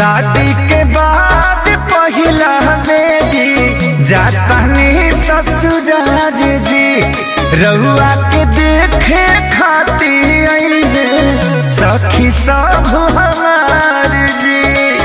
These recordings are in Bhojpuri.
शादी के बाद पहिला बेदी जातानी ससुराल जी रहुआ के देखे खाती आइले सखी सब हमार जी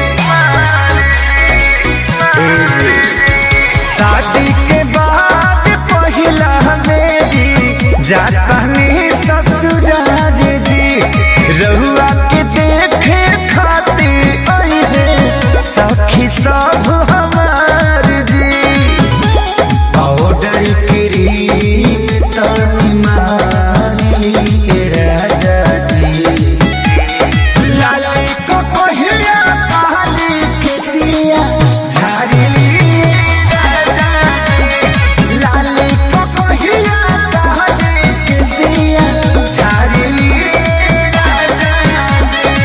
ए जी। शादी के बाद पहिला बेदी जातानी ससुराल जी रहुआ के देखे खाती आइले सखी सब हमार जी पाउडर क्रीम तनी मारली राजा जी लाली को कोहिया काली केसिया झाड़ली राजा जी लाली को कोहिया काली केसिया झाड़ली राजा जी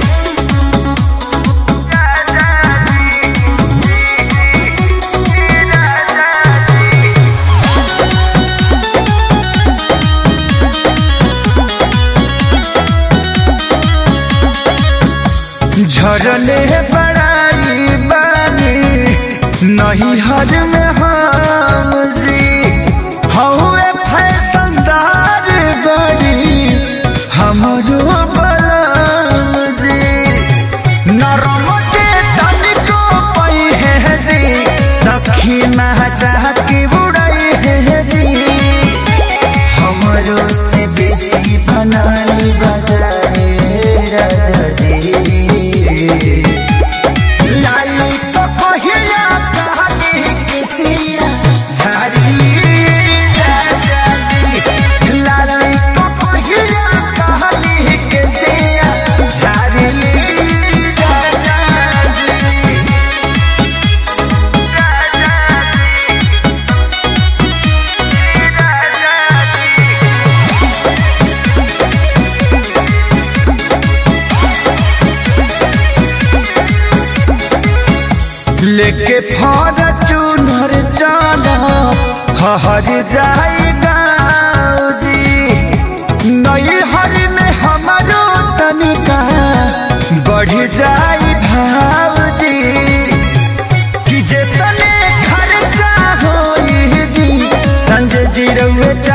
झरले बड़ाई बानी नहीं हर में हम जी हौवे फैशनदार बड़ी हमरो बलम जी नरम के तनिको पई है जी सखी महचा के उड़ई है जी हमरो से बेसी बनाली बजाए राजा जी लाली तो कहिया कहानी किसिया झाड़ी राजा जी लाली तो कहिया कहानी किसिया झाड़ी राजा जी लेके फॉर्चूनर चला हर जाई गाँव जी नई हर में हमारो तनिका बढ़ जाई भाव जी कि जे तने खर्चा होई जी संजय जी रउए